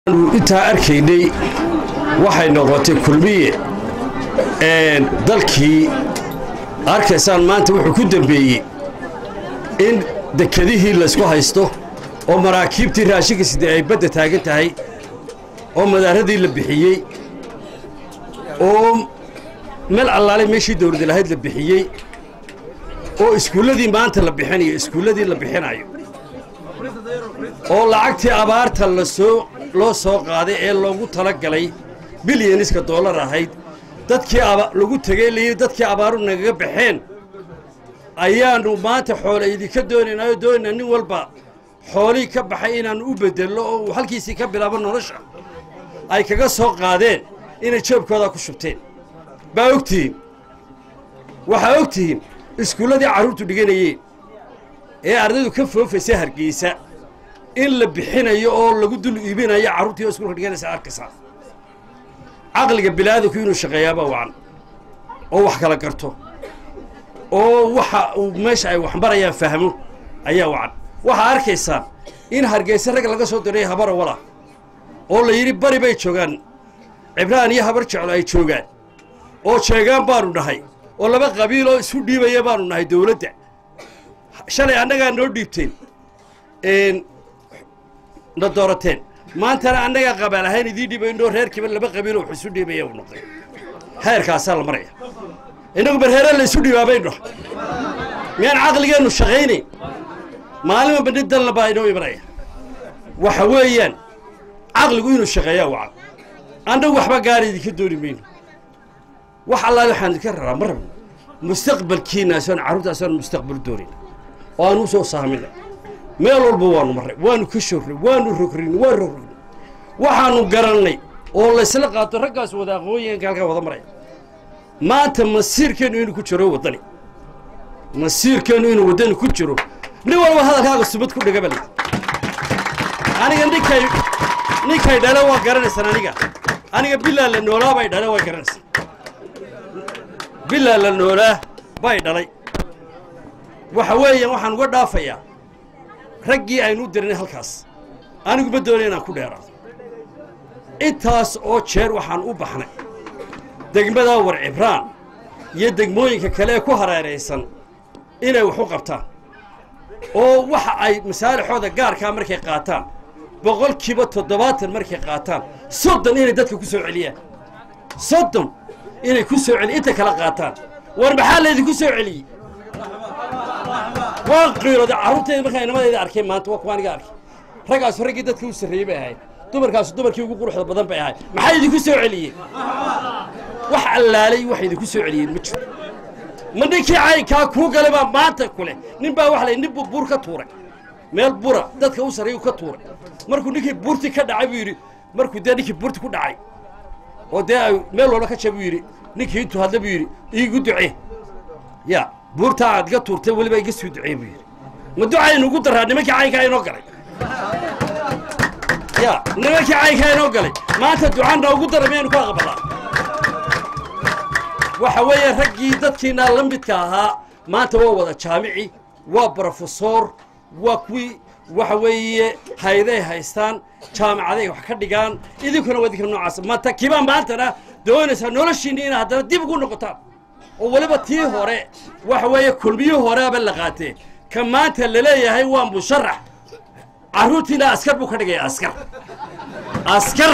intaa arkaynay waxay noqotay kulmiye dalkii arkaysaan maanta wuxuu ku dembeeyey in dekedihii laysku haysto oo maraakiibtii raashinka sidee ay badda taagan tahay oo madaaradii la bixiyey oo meel allaale meeshii dawladda lahayd la bixiyey oo iskuulladii maanta la bixinayo iskuulladii la bixinayo oo lacagtii abaarta lasoo loo soo qaaday ee loogu tala galay bilyaniska dollar ahayd dadkii lagu tegey layidhi dadkii abaaru nagaga baxeen ayaannu maanta xoole idinka doonaynaayo doonaynaa nin walba xoolihii ka baxay inaannu u beddelno oo uu halkiisii ka bilaabo nolosha ay kaga soo qaadeen inay jeebkoodaa ku shubteen baa ogtihiin waxaa og tihiin iskuulladii carruurtu dhiganayeen ee ardaydu ka foofaysa hargeysa in la bixinayo oo lagu dul iibinayo carruurtii oo iskuulka dhiganaysa arkaysaa caqliga bilaadanku inuu shaqeeyaaba wacan oo wax kala garto oo waxa uu meesha ay waxmarayaan fahmo ayaa wacan waxaa arkaysaan in hargeysa rag laga soo diray habara wala oo la yidhi bari bay joogaan cibraan iyo habar jeclo ay joogaan oo jeegaan baanu nahay oo laba qabiil oo isu dhiibaya baanu nahay dawladda shalay annagaa noo dhiibteen na doorateen maantana annagaa qabaal ahayn idiin dhiibayno reerkiiba laba qabiilo wax isu dhiibaya uu noqday heerkaasaa la maraya innagu barheere la isu dhiibaabaynu miyaan caqligeennu shaqaynayn maalinba bandhig dalna baa inoo imanaya waxa weeyaan caqligu inuu shaqeeyaa wacan annagu waxba gaara idinka dooni mayno wax allaale waxaan idinka raraa ma rabno mustaqbalkiinaasoon carruurtaasoon mustaqbal doonayna oo aan u soo saamina meel walba waanu marray waanu ka shorray waanu rogrin waan rogrin waxaanu garannay oo laysla qaato raggaas wada aqoonyahanka halkaa wada maraya maanta masiirkeennu inuu ku jiro waddani masiirkeennu inuu waddani ku jiro nin walba hadalkaaga subad ku dhiga bal aniga ninkay ninkay dhale waa garanaysaan aniga aniga bilaa la noolaa bay dhale waa garanaysaa bilaa la noolaa bay dhalay waxa weeyaan waxaan uga dhaafayaa raggii aynu u dirnay halkaas aniguma doonay inaan ku dheeraado intaas oo jeer waxaan u baxnay degmadaa war cibraan iyo degmooyinka kale ee ku hareeraysan inay wax u qabtaan oo waxa ay masaalixooda gaarkaa markay qaataan boqolkiiba toddobaatan markay qaataan soddon inay dadka ku soo celiyaan soddon inay ku soo celiy inta kala qaataan war maxaa laydinku soo celiyey waan qiirooday carruurtayda markaa inamadayda arkay maanta waa kuwa aniga arkay raggaasu raggii dadka u sarreeyey bay ahayd dumarkaasu dumarkii ugu quruxda badan bay ahayd maxaa idinku soo celiyeen wax allaalay wax idinku soo celiyeen ma jiro ma ninkii caynkaa kuu galay baa maanta ku leh nin baa waxa lay nin buu buur ka tuuray meel bura dadka u sarreeyu ka tuuray markuu ninkii buurti ka dhacay buu yidhi markuu dee ninkii buurti ku dhacay oo dee ay meel walba ka jab buu yidhi ninkii intuu hadla buu yidhi iigu ducee ya buurtaa aad iga tuurtay weliba iga soo ducee buu yidhi ma ducaynu ugu daraa nimankii caynkaa inoo galay ya nimankii caynkaa inoo galay maanta ducaanna ugu dara miyaynu ku aqbalaa waxa weeye raggii dadkiinaa la midka ahaa maanta waa wada jaamici waa brofesor waa kuwii waxa weeye hayday haystaan jaamacaday wax ka dhigaan idinkuna waa idinka noocaas maanta kiibaa maantana doonaysaa noloshiinni inaad haddana dib ugu noqotaan oo weliba tii hore waxa weeye kulmiyii horeaba la qaatee ka maanta laleeyahay waa musharax carruurtiina askar buu ka dhigaya askar askar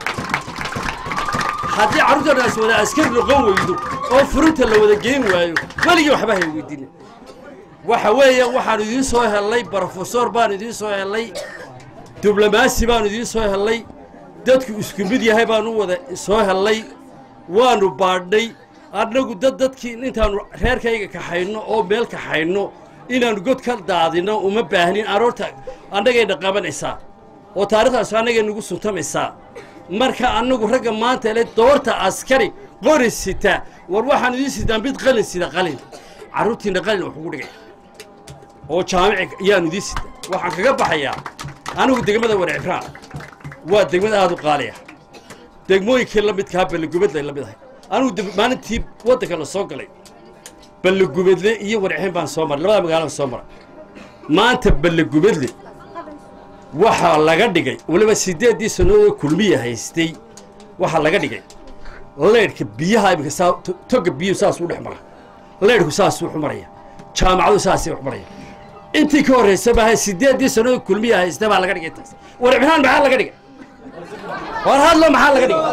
haddii carruurtana is wada askar noqon weydo oo furinta la wada geen waayo weligii waxba hay weydiina waxa weeye waxaanu idiin soo hellay brofesor baanu idiin soo hellay diblomaasi baanu idiin soo hellay dadku isku mid yahay baanu wada soo hellay waanu baadhnay annagu dad dadkii intaannu reerkayga kaxayno oo meel kaxayno inaannu god ka daadinno uma baahnin aroorta annagayna qabanaysaa oo taarikhdaas annagay nagu suntamaysaa marka annagu ragga maanta ele doorta askari qori sita war waxaan idiin sitaa mid qalin sida qalin carruurtiinna qalin wax ugu dhigay oo jaamici yaanu idiin sita waxaan kaga baxayaa anigu degmada war cibraan waa degmad aad u qaali ah degmooyinkii la midkaa balligubadlay la mid ahay anigu maalintii waddanka la soo galay balligubadle iyo warceen baan soo maray labada magaalada soo maray maanta balligubadle waxaa laga dhigay weliba siddeeddii sannadood kulmiya haystay waxaa laga dhigay leydhka biyaha iminka saa toga biyuhu saasuu dhex mara leydhku saasuu wax maraya jaamacadu saasay wax maraya intii ka horraysa baaha siddeeddii sannadood kulmiya haysta baa laga dhigay taas war ibnaan maxaa laga dhigay war hadlo maxaa laga dhigay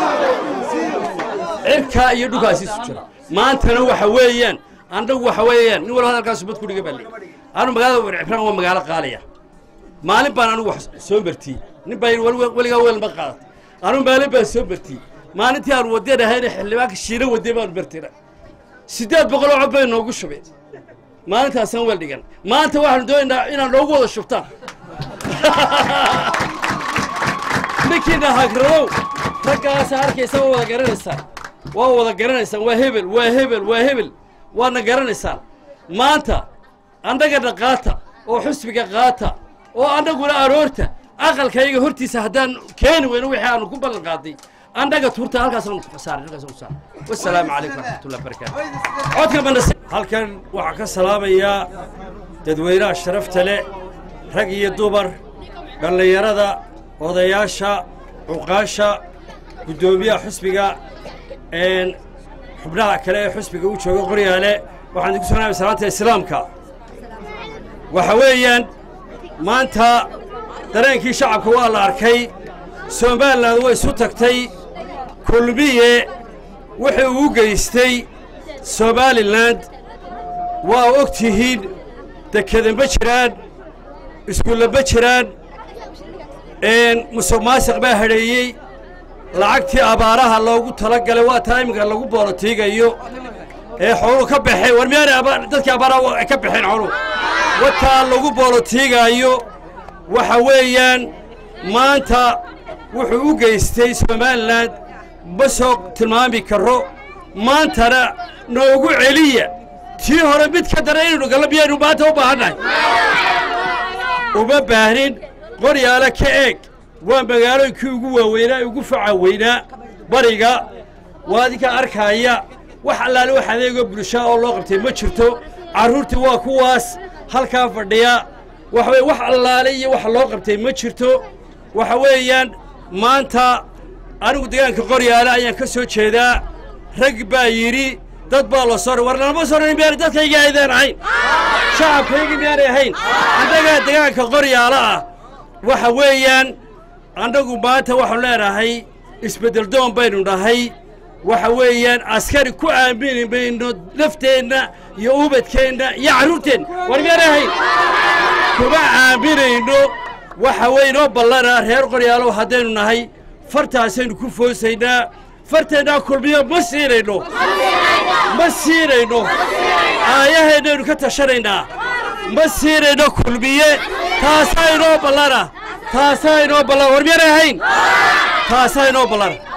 cirkaa iyo dhulkaasi isu jira maantana waxa weeyaan annagu waxa weeyaan nin walba hadalkaas ubad ku dhiga baa leeyahy anu magaalada war cibraan waa magaalo qaaliya maalin baan anigu wax soo martiyey nin baa yidhi weli- weligaa weel ma qaadat anu maalin baan soo martiyey maalintii aan wadeen ahayna xildhibaanka shiina wadee baanu martira siddeed boqol oo cod bay noogu shubeen maalintaasaan weel dhigan maanta waxaanu doonaynaa inaad noogu wada shubtaan ninkiina hagradow raggaasa arkaysa waa wada garanaysaan waa wada garanaysaan waa hebel waa hebel waa hebel waadna garanaysaan maanta annagana qaata oo xusbiga qaata oo annaguna aroorta aqalkayga hortiisa haddaan keeni weyno wixii aanu ku ballan qaaday annaga tuurta halkaasaanu ku saaray halkaasaanu ku saaray wasalaamu calaykum waraxmatullahi wabarakaatu codka bandas halkan waxaa ka salaamayaa dadweynaha sharafta leh rag iyo dumar dhallinyarada odayaasha cuqaasha guddoomiyaha xusbiga een xubnaha kale ee xusbiga u jooga qoryaale waxaan idinku soo naamay salaanta islaamka waxa weeyaan maanta dareenkii shacabka waa la arkay somalilan way isu tagtay kulmiye wuxuu u geystay somalilan waa og tihiin dekeda ma jiraan iskuulla ma jiraan musuq maasiq baa hadheeyey lacagtii abaaraha loogu tala galay waa taa iminka lagu boolotiigayo ee xooluhu ka baxeen war miyaanay aba- dadkii abaaraha ay ka baxeen xooluhu wataa lagu boolotiigaayo waxa weeyaan maanta wuxuu u geystay somalilan ma soo tilmaami karo maantana noogu celiya tii hore mid ka dara inaynu gallo miyaynu maanta u baahannahay uma baahnin qoryaale ka eeg waa magaalooyinkii ugu waaweynaa ugu faca weynaa bariga waa adinka arkaaya wax allaale wax adeegoo bulshaa oo loo qabtay ma jirto carruurtii waa kuwaas halkaa fadhiya waxa weye wax allaale iyo wax loo qabtay ma jirto waxa weeyaan maanta anigu deegaanka qoryaale ayaan ka soo jeedaa rag baa yidhi dad baa la soo war lama soo rarin miyaanay dadkayga aydaan ahayn shacabkayga miyaanay ahayn annagaa deegaanka qoryaale ah waxa weeyaan annagu maanta waxaanu leenahay isbeddel doon baynu nahay waxa weeyaan askari ku aamini mayno nafteenna iyo ubadkeenna iyo carruurteenna war miyaanay ahayn kuma aaminayno waxa weynoo ballana reer qoryaalow haddaynu nahay fartaasaynu ku foosaynaa farteennaa kulmiyo ma siinayno ma siinayno aayaheennaynu ka tashanaynaa ma siinayno kulmiye taasaa inoo ballana taasaa inoo ballana war miyaanay ahayn taasaa inoo ballana